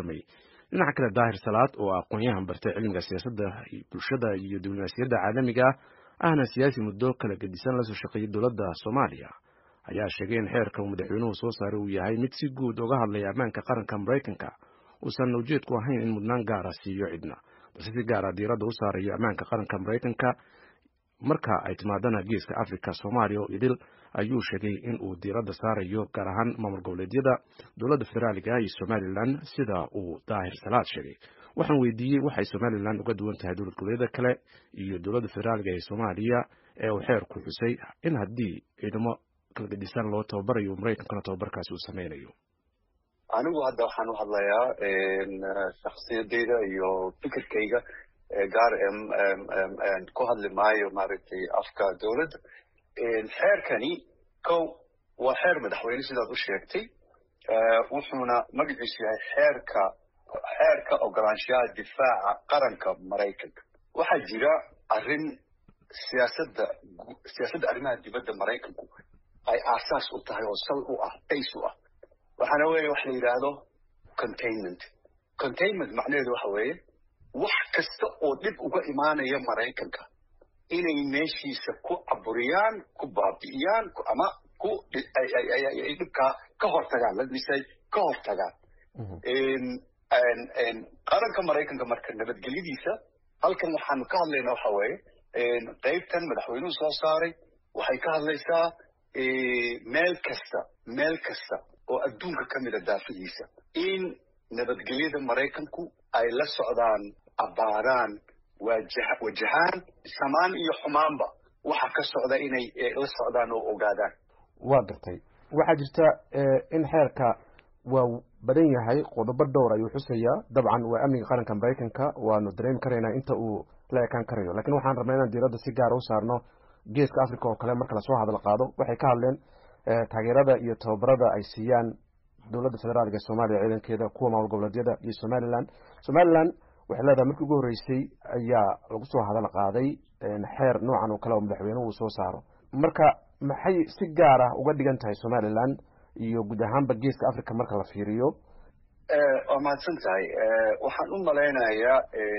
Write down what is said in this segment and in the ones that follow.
warramay dhinaca kale daahir salaad oo aqoon-yahan bartay cilmiga siyaasadda bulshada iyo diblomaasiyadda caalamiga ahna siyaasi muddo kala gedisan lasoo shaqeeyay dowladda soomaaliya ayaa sheegay in xeerka uu madaxweynuhu soo saaray uu yahay mid si guud uga hadlaya ammaanka qaranka maraykanka uusan ujeedku ahayn in mudnaan gaara siiyo cidna balse si gaara diiradda u saarayo ammaanka qaranka maraykanka marka ay timaadana geeska africa soomaaliya oo idil ayuu sheegay in uu diiradda saarayo gaar ahaan maamul goboleedyada dowladda federaaliga iyo somalilan sida uu daahir salaad sheegay waxaan weydiiyey waxay somalilan uga duwan tahay dowlad goboleedyada kale iyo dowladda federaaliga ee soomaaliya ee uu xeerku xusay in haddii ciidamo kala gedisan loo tababarayo maraykankana tababarkaasi uu sameynayo anigu hadda waxaan u hadlayaa shaksiyadeyda iyo fikirkayga gaar ku hadli maayo maaragtay afka dowladda xeerkani kow waa xeer madaxweyne sidaad u sheegtay wuxuuna magaciisu yahay xeerka xeerka ogolaanshaha difaaca qaranka maraykanka waxaa jira arrin siyaasadda siyaasadda arrimaha dibadda maraykanku ay aasaas u tahay oo sal u ah base u ah waxaana weeye wax la yidhaahdo containment containment macnaheedu waxa weeye wax kasta oo dhib uga imaanaya maraykanka inay meeshiisa ku caburiyaan ku baabi'iyaan ama ku ay dhibkaa ka hortagaan ladisay ka hortagaan qaranka maraykanka marka nabadgelyadiisa halkan waxaanu ka hadlayna waxa weeye qaybtan madaxweynuhu soo saaray waxay ka hadlaysaa meel kasta meel kasta oo adduunka ka mida daafidiisa in nabadgelyada maraykanku ay la socdaan abbaaraan wajahaan samaan iyo xumaanba waxa ka socda inay la socdaan oo ogaadaan waa gartay waxaa jirta in xeerka waa badan yahay qodobo dhowr ayuu xusayaa dabcan waa amniga qaranka maraykanka waanu dareemi karaynaa inta uu la ekaan karayo lakiin waxaan rabnaa inaan diiradda si gaara u saarno geeska africa oo kale marka lasoo hadal qaado waxay ka hadleen taageerada iyo tababarada ay siiyaan dowladda federaalka ee soomaaliya ciidankeeda kuwa maamul goboleedyada iyo somalilan somalilan waxay leedahay markii ugu horreysay ayaa lagu soo hadal qaaday xeer noocan oo kale oo madaxweynuhu uu soo saaro marka maxay si gaar ah uga dhigan tahay somalilan iyo guud ahaanba geeska africa marka la fiiriyo waa mahadsan tahay waxaan u malaynayaa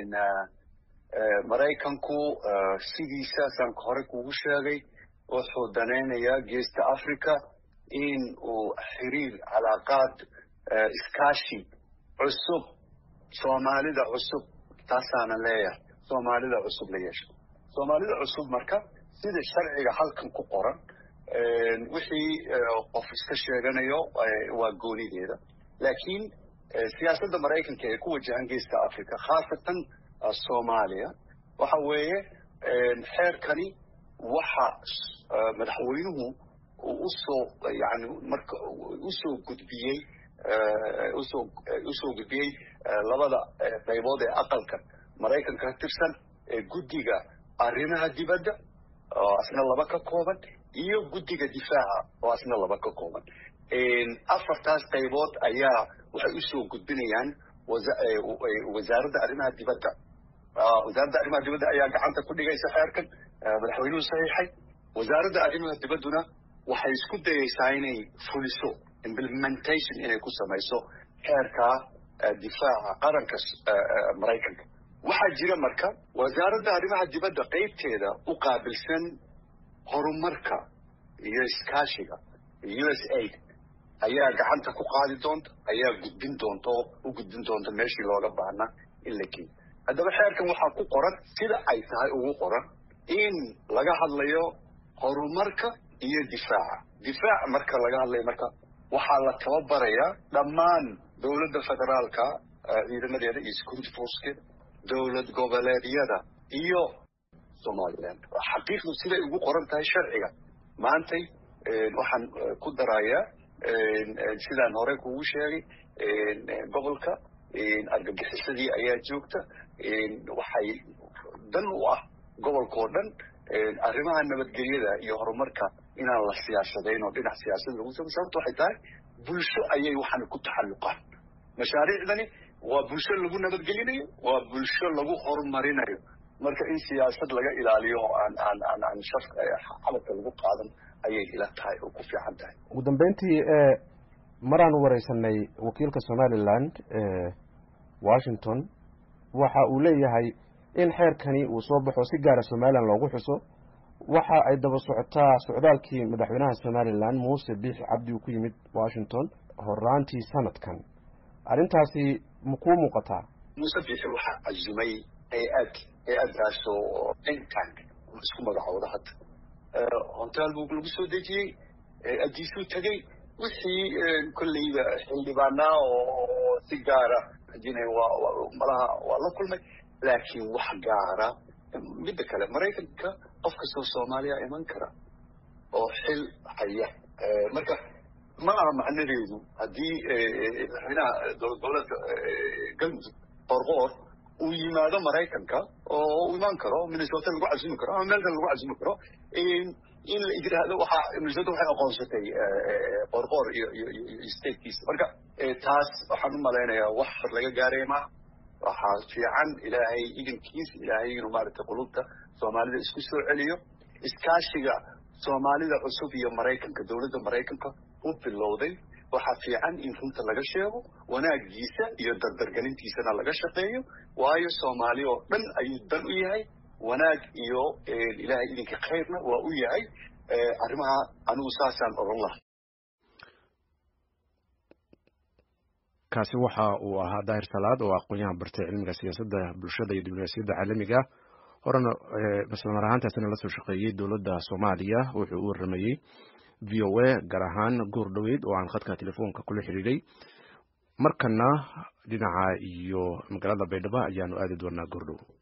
maraykanku sidiisa saan hore kugu sheegay wuxuu danaynayaa geesta africa in uu xiriir calaaqaad iskaashi cusub soomaalida cusub taasaanan leeyahay soomaalida cusub la yeesho soomaalida cusub marka sida sharciga halkan ku qoran wixii qof iska sheeganayo waa goonideeda laakiin siyaasadda maraykanka ee ku wajahan geeska africa khaasatan soomaaliya waxa weeye xeerkani waxa madaxweynuhu uu usoo yani marka usoo gudbiyey usoo usoo gudbiyey labada qaybood ee aqalka maraykanka ka tirsan ee guddiga arrimaha dibadda oo asna laba ka kooban iyo guddiga difaaca oo asna laba ka kooban afartaas qaybood ayaa waxay usoo gudbinayaan wasaaradda arrimaha dibadda wasaaradda arrimaha dibadda ayaa gacanta ku dhigaysa xeerkan madaxweynuhu saxiixay wasaaradda arrimaha dibadduna waxay isku dayaysaa inay fuliso implementation inay ku samayso xeerka difaaca qaranka maraykanka waxaa jira marka wasaaradda arrimaha dibadda qaybteeda u qaabilsan horumarka iyo iskaashiga u s aid ayaa gacanta ku qaadi doonta ayaa gudbin doonta oo u gudbin doonta meeshii looga baahnaa in la geeyo haddaba xeerkan waxaa ku qoran sida ay tahay ugu qoran in laga hadlayo horumarka iyo difaaca difaac marka laga hadlayo marka waxaa la tababarayaa dhammaan dowladda federaalka ciidamadeeda iyo security forcekeeda dowlad goboleedyada iyo somaliland xaqiiqdu siday ugu qoran tahay sharciga maantay waxaan ku darayaa sidaan hore kugu sheegay gobolka argagixisadii ayaa joogta waxay dan u ah gobolkao dhan arrimaha nabadgelyada iyo horumarka inaan la siyaasadayn oo dhinac siyaasada lagu samay sababto waxay tahay bulsho ayay waxaan ku taxalluqaan mashaariicdani waa bulsho lagu nabadgelinayo waa bulsho lagu horumarinayo marka in siyaasad laga ilaaliyo oo aan aan aan aan shaf xabadka lagu qaadan ayay ila tahay oo ku fiican tahay ugu dambeyntii maraan wareysanay wakiilka somaliland washington waxa uu leeyahay in xeerkani uu soo baxo si gaara somalilan loogu xuso waxa ay daba socotaa socdaalkii madaxweynaha somalilan muuse biixi cabdi uu ku yimid washington horaantii sanadkan arrintaasi ma kuu muuqataa muuse biixi waxaa cazumay hay-ad hay-addaasoo intank isku magacooda hadda honteel buu lagu soo dejiyey hay-addiisuu tegey wixii kolleyba xildhibaanaa oo si gaara malaha waa la kulmay laakiin wax gaara midda kale maraykanka qof kastoo soomaaliya iman kara oo xil haya marka ma aha macnadeedu haddii madaxweynaha dowladda galmudug qorqoor uu yimaado maraykanka oo u imaan karo minnesota lagu casumi karo ama meel kale lagu casumi karo in la yidhaahdo waxaa minnesota waxay aqoonsatay qorqoor iyo iyo iyo statekiisa marka taas waxaan u malaynayaa wax hor laga gaaraya maaha waxaa fiican ilaahay idinkiis ilaahay inuu maaragtay qulubta soomaalida isku soo celiyo iskaashiga soomaalida cusub iyo maraykanka dowladda maraykanka u bilowday waxaa fiican in runta laga sheego wanaagiisa iyo dardargelintiisana laga shaqeeyo waayo soomaali oo dhan ayuu dan u yahay wanaag iyo ilaahay idinka khayrna waa u yahay arrimaha anigu saasaan oran laha kaasi waxa uu ahaa daahir salaad oo aqoon-yahan bartay cilmiga siyaasadda bulshada iyo diblomaasiyadda caalamiga horena islamar ahaantaasina la soo shaqeeyey dowladda soomaaliya wuxuu u waramayey v o a gaar ahaan goor dhoweyd oo aan khadka telefoonka kula xidhiidhay markana dhinaca iyo magaalada baydhabo ayaanu aadi doonaa goordhow